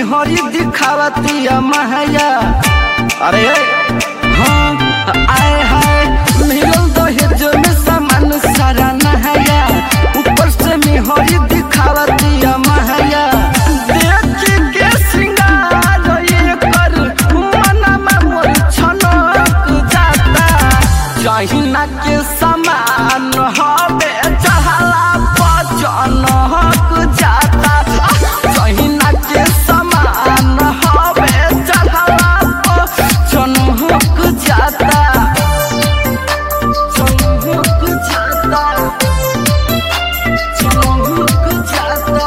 हरी दिखावतिया महया अरे हाँ आए हाय मिलल दहेज में सामान सारा नहाया ऊपर से मिहरी दिखावतिया महया देख के सिंगार ये कर मनमा मोर छनक जाता जहिना के समान हवे चहला पचन हक जाता जहिना के समान हवे चहला पचन हक जाता चन हक जाता चन हक जाता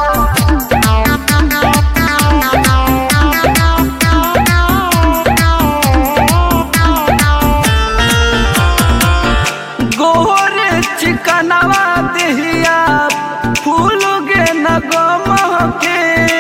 गोरे चिकनवा देहिया फूल गे नगम के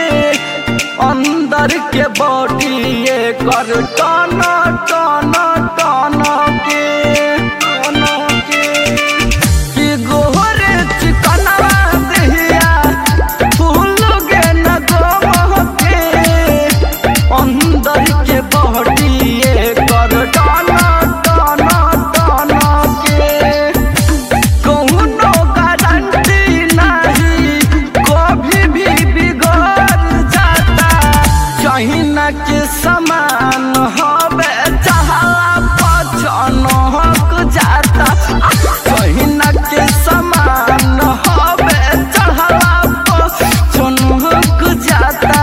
अंदर के बॉडी ये कर टन टन टन के टन के कि गोरे चिकनवा देहिया फूल गे नगम के अंदर के बॉडी ये कर टन टन टन के कौनो गारंटी नहीं कभी भी बिगड़ जाता जहिना के समान हवे चहला पचन हक जाता जहिना के समान हवे चहला पचन हक जाता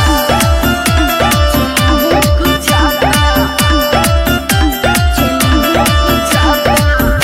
हक जाता हक जाता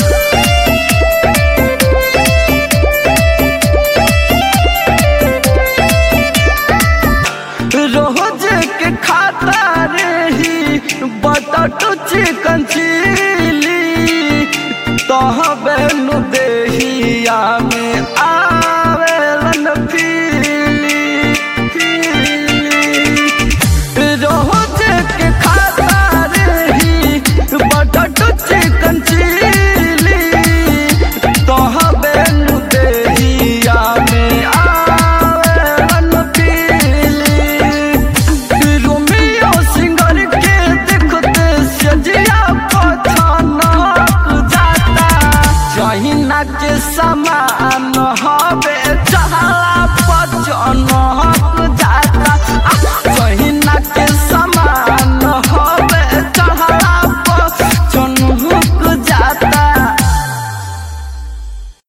रोज के खाता रही बटट चिकन चिली तहबे नु देहिया में आवेलन पीली पीली रोज के खाता रही बटट चिकन चिली तहबे नु देहिया में आवेलन पीली रोमियो सिंगर के देखते सजिया पछनक जाता जहिना के समान हवे चहला पचन